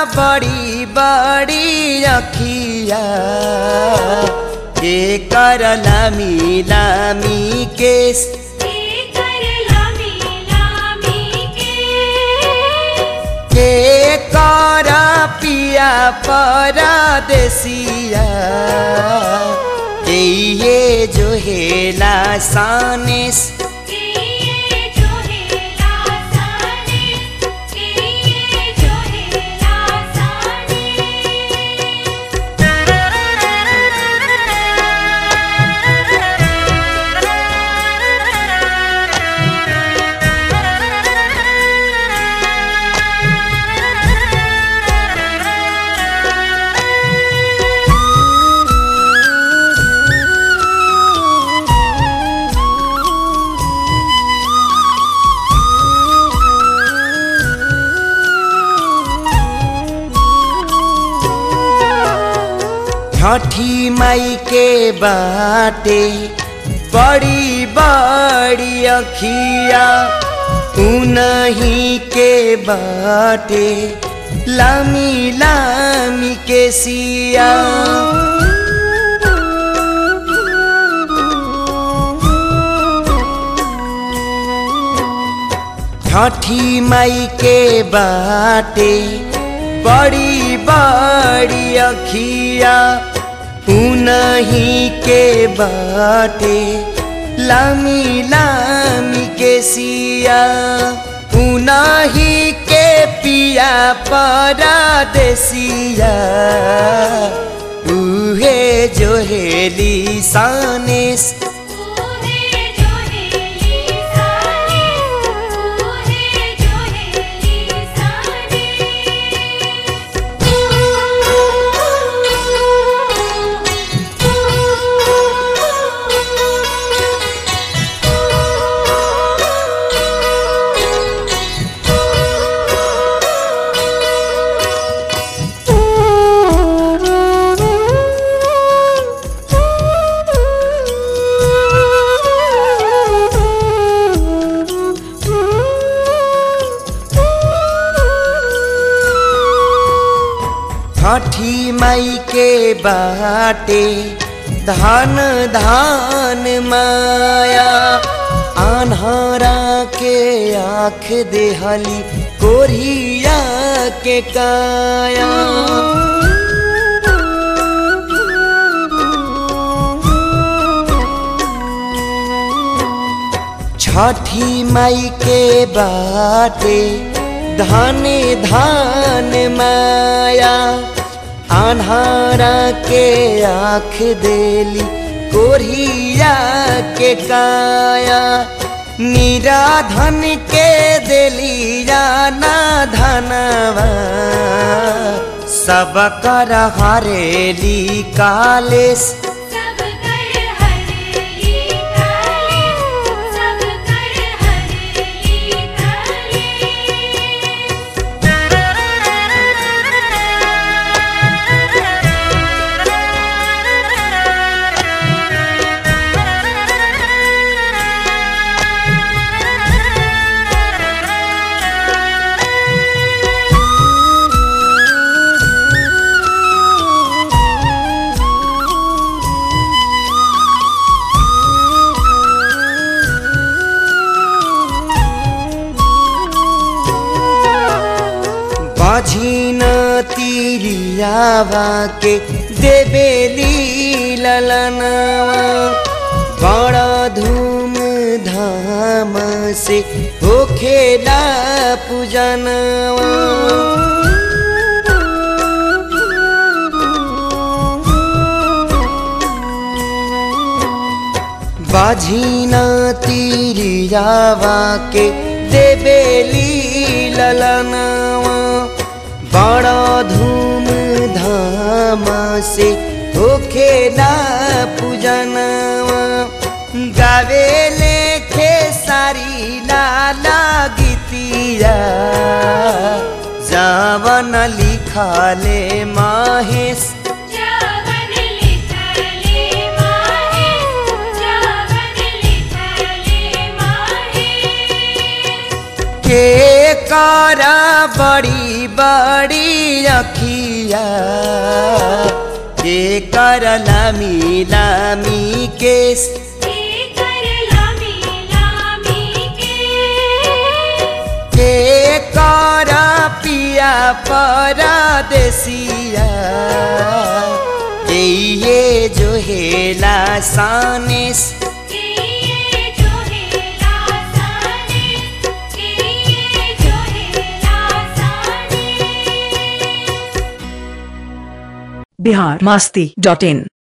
बड़ी बड़ी अखिया के कर लामी लामी केस कर लामी लामी के के कर पिया परदेसिया ये जो हेला सानेस ये जो है लासाने ये जो है लासाने छठी माई के बाटे बड़ी बड़ी अखिया उनही के बाटे लामी लामी के सिया छठी माई के बाटे बड़ी बड़ी अखिया उनही के बाटे लामी लामी के सिया उनही के पिया परदेसिया उहे जो हेली सानेस ओहे जो है लीसाने ओहे जो है लीसाने छठी माई के बाटे धान धान माया आन्हरा के आँख देहली कोरिया के काया छठी माई के बाटे धाने धान माया आन्हारा के आँख देली कोरिया के काया निराधन के देली जाना धनवा सब कर हरेली कालेश सब कर हरेली काले सब कर हरेली काले बाझिन तिरियावा के देबेली ललनवा बड़ा धूम धाम से होखेला पूजनवा बाझिना तिरियावा के देबेली ललनवा बड़ा धूम धाम से होखेला पूजनवा गावे लेखे सारी लाला गीतिया जावन लिखले महेश जावन लिखले माहे जावन लिखले माहे के करा बड़ी बड़ी अखिया के कर लामी लामी केस कर लामी लामी के के कर पिया परदेसिया ये जो हेला सानिस ये जो है लासाने ये जो है लासाने बिहार मस्ती डॉट इन